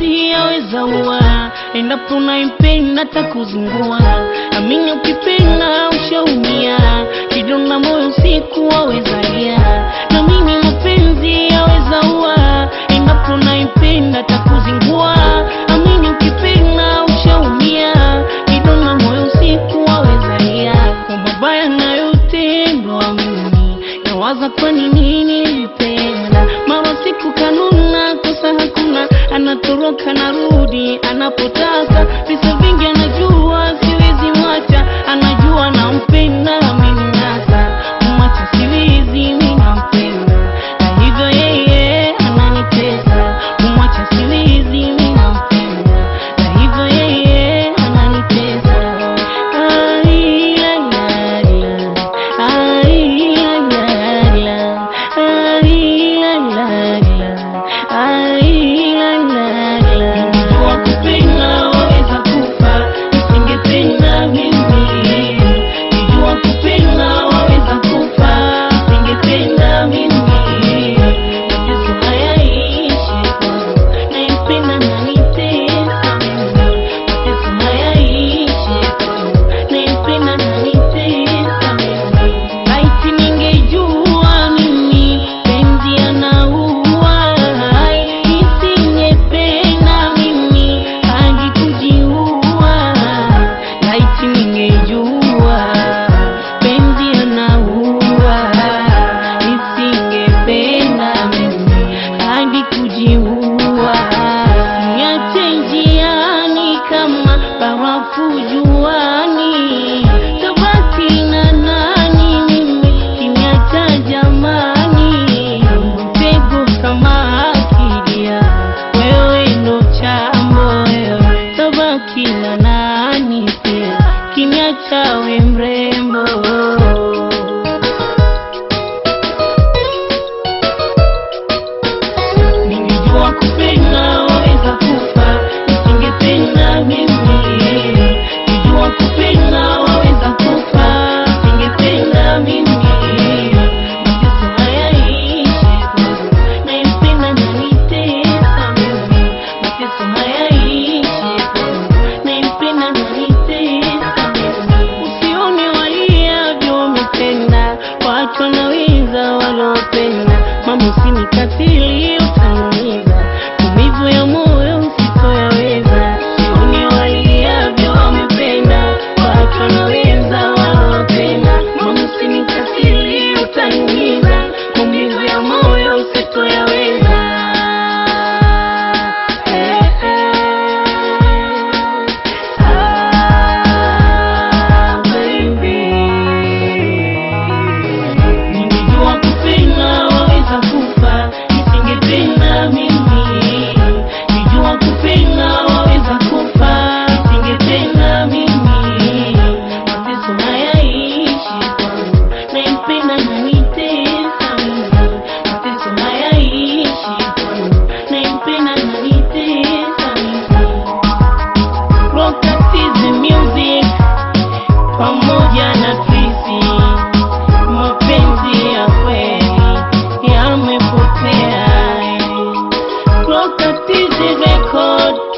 mapenzi yaweza ua, endapo unaipenda takuzingua. Amini ukipenda ushaumia, kidonda moyo siku wawezalia. Na mimi mapenzi yaweza ua, endapo unaipenda takuzingua. Amini ukipenda ushaumia, kidonda moyo siku wawezalia. Kwa mabaya nayotendwa mimi nawaza kwa nini nilipenda mara siku kanuna kosa hakuna anatoroka narudi anapotaka visa vingi anajua siwezi mwacha anajua nampenda mimi nasa kumwacha siwezi mimi nampenda na hivyo yeye ananitesa kumwacha siwezi mimi nampenda na hivyo yeye ananitesa Ai, la, la, la. Ai, la, la, la. Ai, la, la, la. Ai, la, la, la. Ningejua kupenda waweza kufa, nisingependa mimi. Ningejua kupenda waweza kufa, nisingependa mimi. Mateso hayaishi kwangu, naipenda nanitesa mimi. Mateso hayaishi kwangu, naipenda nanitesa mimi. Laiti ningejua mimi penzi anaua, nisingependa mimi hadi kujiua. Laiti ningejua penzi anaua, nisingependa mimi hadi kujiua. Niache njiani kama barafu juani, tabaki na nani mimi kiniacha jamani, mtego kama akidia, wewe ndo chambo wewe, tabaki na nani pia kiniacha we mrembo Ningejua kupenda waweza kufa, nisingependa mimi. Ningejua kupenda waweza kufa, nisingependa mimi. Mateso hayaishi kwangu, naipenda nanitesa mimi. Mateso hayaishi kwangu, naipenda nanitesa mimi. Usione waliavyo wametenda, watu wanaweza walopenda. Mama usinikatili, utaniumiza. Maumivu ya moyo sitoyaweza. Usione waliavyo wamependa, watu wanaweza walopenda. Mama usinikatili, utaniumiza. Maumivu ya moyo sitoyaweza. Eh, eh. Ah, baby. Ningejua kupenda waweza kufa, nisingependa mimi. Ningejua kupenda waweza kufa, nisingependa mimi. Mateso hayaishi kwangu, naipenda nanitesa mimi. Mateso hayaishi kwangu, naipenda nanitesa mimi. Rockatizi Music pamoja na Trisi, mapenzi ya kweli yamepotea. Rockatizi Record